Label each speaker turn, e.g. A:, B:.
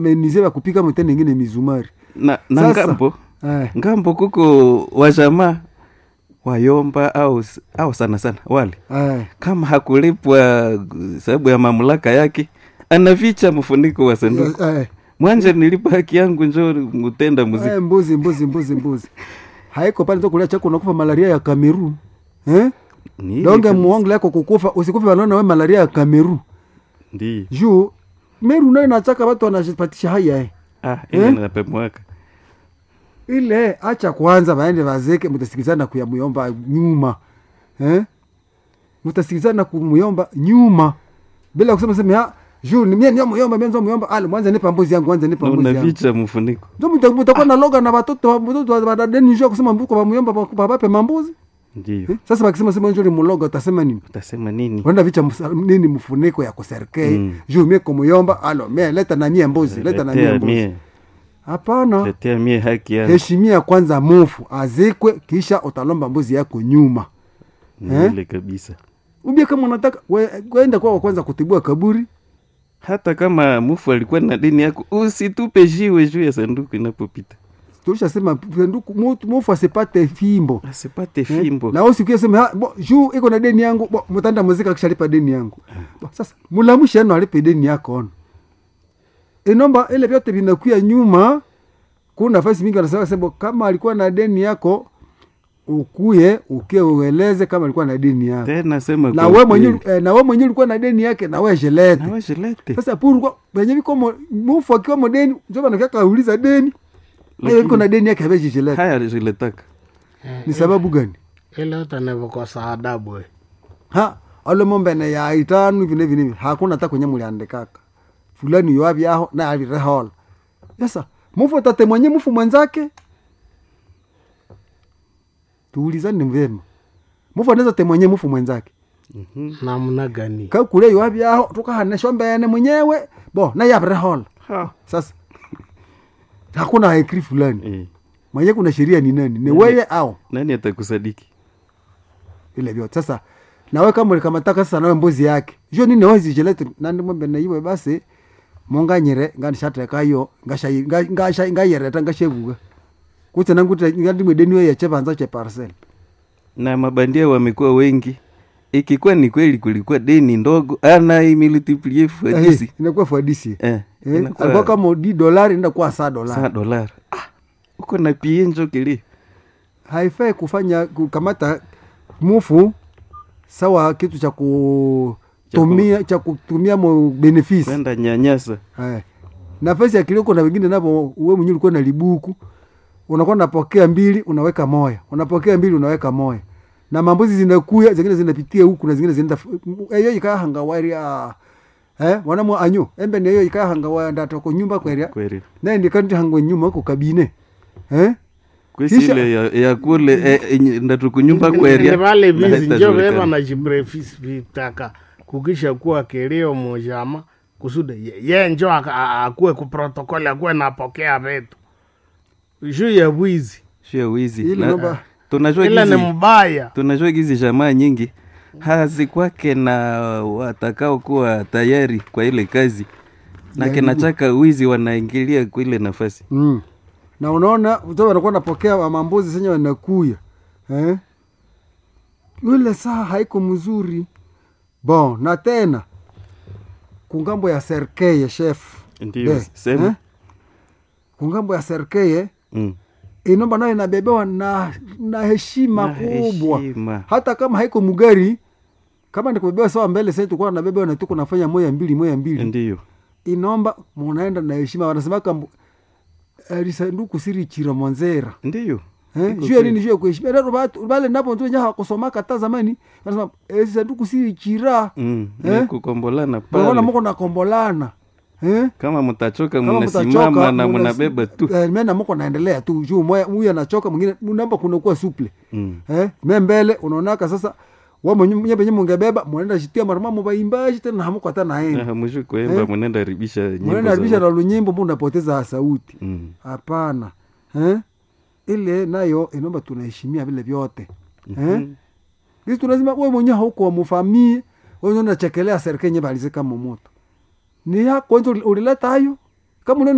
A: menize bakupika mutende ingine mizumari
B: na, na
A: Sasa-
B: ngambo
A: eh.
B: ngambo kuko wajamaa wayomba au, au sana sana wale
A: Eh.
B: kama hakulipwa sababu ya mamlaka yake anaficha mfuniko wa sanduku
A: Eh,
B: mwanje nilipa haki yangu njo mutenda muziki
A: eh, mbuzi mbuzi mbuzi mbuzi haiko pale tokulia chako unakufa malaria ya Kameru eh?
B: Ni ile
A: donge
B: kabisa.
A: muongo lako kukufa usikufe wanaona we malaria ya Kameru
B: Ndiyo.
A: juu Meru nayo nachaka watu wanajipatisha haya eh.
B: ah, ile
A: Eh?
B: napemwaka
A: ile acha kwanza waende wazeke mutasikizana kuyamuyomba nyuma eh? mutasikizana kumuyomba nyuma bila kusema sema ha juu ni mie ndio muyomba mie ndio muyomba ale mwanza nipa mbuzi yangu mwanza nipa
B: na
A: mbuzi yangu
B: unaficha mfuniko
A: ndio muta- mutakuwa na loga na watoto watoto wa dadeni njoo kusema mbuko wa muyomba babape mambuzi
B: ndio
A: eh? sasa bakisema sema njoo ni muloga utasema nini
B: utasema nini
A: wenda vicha musa- nini mfuniko ya kuserkei
B: Mm.
A: juu mie kumuyomba alo mie leta na mie mbuzi leta na mie
B: letea
A: mbuzi
B: mie
A: hapana
B: letea mie haki yangu
A: heshimia kwanza mufu azikwe kisha utalomba mbuzi yako nyuma
B: ni
A: eh?
B: ile kabisa
A: ubia kama unataka we- kwenda kwao kwanza kutibua kaburi
B: hata kama mufu alikuwa na dini yako usitupe jiwe juu ya sanduku inapopita
A: tulishasema sanduku mutu- mufu asipate fimbo
B: asipate
A: Eh,
B: fimbo
A: na usikie sema "Ha, bo, juu iko na deni yangu bo, mutanda muzika kishalipa deni yangu bo, sasa mulamushi ano alipe deni yako ono inomba ile vyote vinakuya nyuma kuna nafasi mingi wanasema sema kama alikuwa na deni yako ukuye ukie ueleze kama alikuwa na deni yako
B: tena sema
A: na
B: kwa
A: we mwenyewe
B: ukweli.
A: eh, na we mwenyewe ulikuwa na deni yake na we jelete
B: na washilete
A: sasa purukwa venye viko mo- mufu akiwa mo deni njo banakiaka auliza deni
B: Lakini-
A: Lakini, iko na deni yake aveji jelete
B: haya ziletaka
A: ni sababu gani
C: ile yote nivokosa adabu we.
A: ha alo mombene ya itanu hivi na hivi na hivi hakuna hata kwenye muliandikaka fulani yoavyaho na avirehola sasa mufu tate mwenye mufu mwenzake tuulizani vyema mufu anaweza te mwenye mufu mwenzake
B: Mhm.
C: namna gani
A: kakule yoavyaho tukahanesho mbene mwenyewe bo naye avirehola
B: Ha.
A: sasa hakuna haikri fulani
B: Eh,
A: mwenye kuna sheria ni nani ni weye au
B: nani atakusadiki
A: vile vyote sasa nawe kama ulikamataka sasa nawe mbuzi yake jo nini wazijelete nandi mombe na iwe basi monganyire nganishatekayo ngasha- nga- ngasha- ngayereta ngashevuga kutse nanguti ngandimwe deni we yeche vanza che parcel
B: na mabandia wamekuwa wengi ikikuwa ni kweli kulikuwa deni ndogo ana imiltiplie fadisi
A: inakuwa fadisi
B: eh,
A: eh, alikuwa
B: inakuwa
A: kama di dolari ndakuwa saa
B: saa
A: dolari
B: dolari ah, uko na pienjo kili
A: haifai kufanya kukamata mufu sawa kitu cha kutumia cha kutumia mo benefisi
B: kwenda nyanyasa
A: Haya. nafasi ya kilio na wengine napo uwe mwenyewe ulikuwa na libuku unakuwa unapokea mbili unaweka moya unapokea mbili unaweka moya na mambuzi zinakuya zingine zinapitia huku na zingine zinaenda eyo ikaya hangawaria eh wanamwa anyo embe ni eyo ikaya hangawaria ndatoko nyumba kweria
B: kweli
A: naye ndikanti hangwe nyuma huko kabine eh
B: kwesi
A: Kisha-
B: ile ya, ya kule eh, eh, ndatukunyumba
C: Ni
B: kweria
C: vale
B: na
C: vizi njo
B: haitajulikana.
C: veva na jibrefisi vitaka kukisha kuwa kilio mojama kusudi ye, ye njo aka- a- akuwe kuprotokoli akuwe napokea vitu juu ya bwizi
B: sio wizi
A: Ile
B: Na-
A: namba-
B: tunajua
C: ila ni
B: gizi
C: mbaya
B: tunajua gizi jamaa nyingi hazikwake na watakao kuwa tayari kwa ile kazi na
A: Ya
B: kinachaka wizi wanaingilia kwa ile nafasi
A: mm. na unaona mtu anakuwa napokea wa mambuzi senye wanakuya eh yule saa haiko mzuri bon na tena kungambo ya serkeye chef
B: ndio
A: Be,
B: sema
A: eh? kungambo ya serkeye
B: mm.
A: inomba nayo inabebewa na, na heshima
B: Na
A: kubwa
B: heshima.
A: hata kama haiko mugari kama nikubebewa sawa mbele sasa tulikuwa nabebewa na tuko nafanya moya mbili moya mbili
B: ndio
A: inomba munaenda na heshima wanasemaka mbu- alisanduku siri chira mwanzera
B: ndio
A: Eh,
B: Iko
A: juu ya
B: kweli.
A: nini juu ya kuheshimia Ndio watu- wale napo ndio nyaha kusomaka hata zamani wanasema eh, sanduku siri chira
B: mm.
A: Eh?
B: ni kukombolana
A: Bwana
B: pale
A: mko nakombolana eh
B: kama mtachoka
A: kama
B: mnasimama
A: mtachoka,
B: na
A: muna-
B: mnabeba tu
A: eh, mena mko naendelea tu juu moya huyu anachoka mwingine namba kunakuwa suple
B: mm.
A: eh me mbele unaonaka sasa wa mwenye mwenye penye mungebeba mwenenda shitia marama mubaimbaji tena hamuko hata naenda
B: hamwishu kuemba
A: Eh?
B: mwenenda haribisha nyimbo
A: mwenenda
B: za
A: haribisha na
B: watu.
A: lunyimbo mbu unapoteza sauti
B: mm.
A: hapana eh? ile nayo inaomba tunaheshimia vile vyote eh?
B: Mhm.
A: Sisi tunasema we mwenyewe hauko mufamie wewe unachekelea serikali nye balizika momoto ni yako wenzo ulileta hayo kama unaona